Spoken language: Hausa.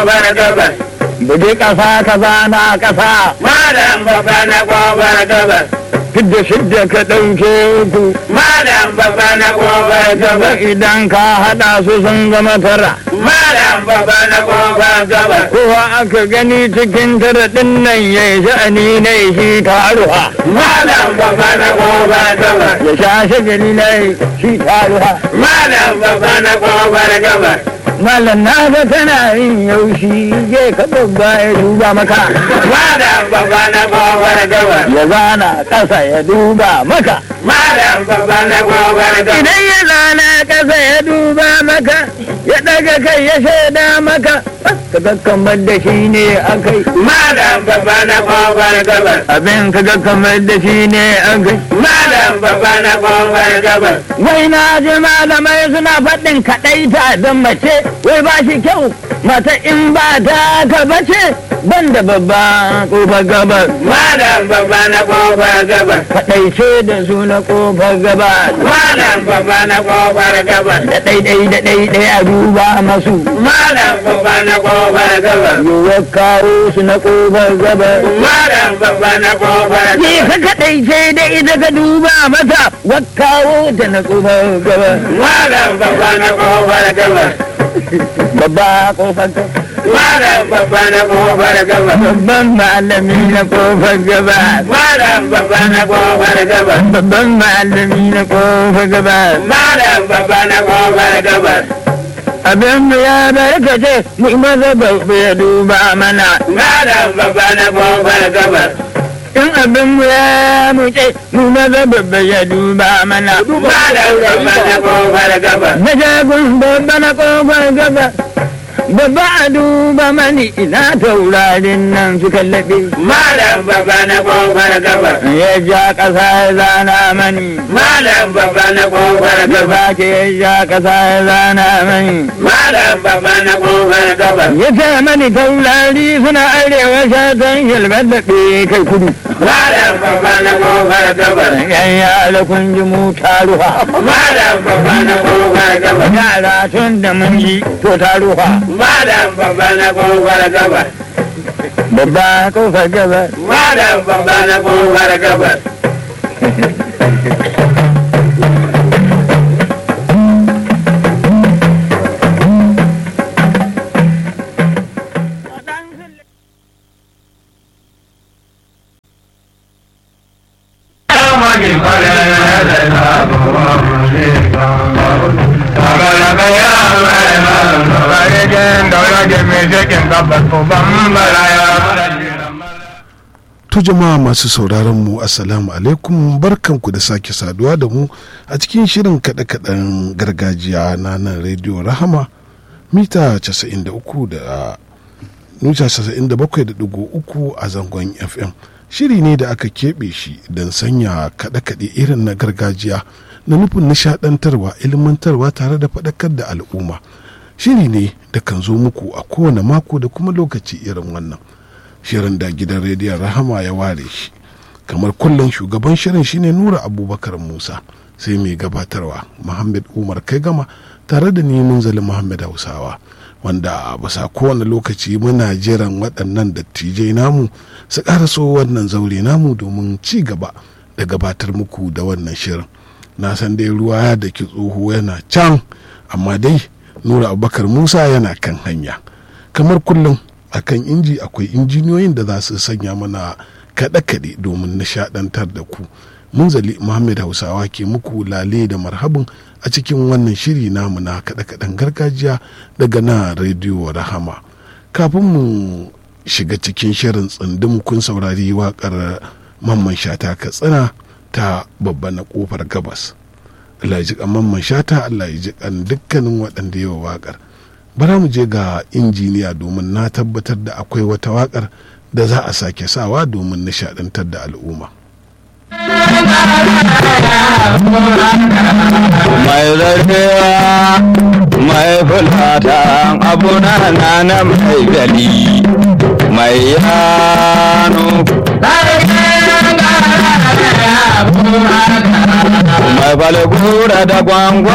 bar gabas. Buge ƙasa ka zana ƙasa, Malam baba na gobar gabas. fidda shidda ka ɗauke uku. Malam baba na gobar gabas. Idan ka haɗa su sun zama tara. Malam baba na gobar gabas. Kowa aka gani cikin tara ɗin nan ya yi sha'ani na shi taruwa. Malam baba na gobar gabas. Ya sha shagali na shi taruwa. Malam baba na gobar gabas. Malam na ga tana yin yaushi je ka babba ya duba maka. Malam baba na gobar gabas. Ya zana ƙasa ya duba maka. Malam baba na gobar gabas. Idan ya zana ƙasa ya duba maka, ya ɗaga kai ya shaida maka, ka ga kamar da shi ne akai. Malam baba na gobar gabas. Abin ka ga kamar da shi ne akai. Malam baba na gobar gabas. Wai na ji malamai suna faɗin kaɗaita don mace, wai ba shi kyau, mata in ba ta ka bace, ban da babba ƙofar gabas. Malam baba na gobar gabas. Kaɗaice da su na ƙofar gabas. Malam baba na gobar gabas. Da ɗaiɗai da ɗaiɗai a duba masu. Malam baba na gobar gabas. Yiwuwar kawo su na ƙofar gabas. Malam baba na gobar Ni gabas. ka kaɗai ce da ita ka duba mata wakawo ta na ƙofar gaba. Malam baba na gobar gabas. Babba ƙofar gaba. Malam baba na gobar gabas. Babban malami na ƙofar gaba. Malam baba na gobar gabas. Babban malami na ƙofar gaba. Malam baba na gobar gabas. Abin mu ya barkace mu maza babba ya duba mana. Malam baba na gobar gabas. In abin mu ya muce mu maza babba ya duba mana. Malam baba na gobar gabas. Na jagun babba na ƙofar gaba. Babba a duba mani ina taurarin nan suka laɓe. Malam baba na gobar gabas. ya ja ƙasa ya zana mani Malam baba na gobar ya gabas. sake ya ja ƙasa ya zana mani Malam baba na gobar gabas. ya ce mani taurari suna arewa shatan hilmar da kai kudu Malam baba na gobar gabas. yan yara kun ji mu taruwa Malam baba na gobar gabas. yara tun da mun yi to taruwa Malam baba na gobar gabas. babba kofar gaba Malam baba na gobar gabas. To jama'a masu sauraron mu assalamu alaikum barkanku da sake saduwa da mu a cikin shirin kaɗe-kaɗen gargajiya na nan rediyo rahama mita 93 da nuta 97.3 a zangon fm shiri ne da aka keɓe shi don sanya kaɗe-kaɗe irin na gargajiya na nufin nishaɗantarwa ilmantarwa tare da faɗakar da al'umma shiri ne da kan zo muku a kowane mako da kuma lokaci irin wannan shirin da gidan rediyon rahama ya ware shi kamar kullum shugaban shirin shine nura abubakar musa sai mai gabatarwa muhammad umar kai gama tare da ni munzali muhammad hausawa wanda bisa kowane lokaci muna jiran waɗannan dattijai namu su ƙaraso wannan zaure namu domin ci gaba da gabatar muku da wannan shirin na san dai ruwa ya da ki tsoho yana can amma dai nura abubakar musa yana kan hanya kamar kullum akan inji akwai injiniyoyin da za su sanya mana kaɗe-kaɗe domin nishaɗantar da ku munzali muhammad hausawa ke muku lale da marhabin a cikin wannan shiri namu na kaɗe-kaɗen gargajiya daga na rediyo rahama kafin mu shiga cikin shirin tsundum kun saurari waƙar mamman shata katsina ta babba na ƙofar gabas Allah ya ji kan mamman shata Allah ya ji kan dukkanin waɗanda yawa waƙar bara mu je ga injiniya domin na tabbatar da akwai wata waƙar da za a sake sawa domin nishaɗantar da al'umma mai zarfewa mai fulata abuna na na mai gali mai yano mai falgura da gwangwa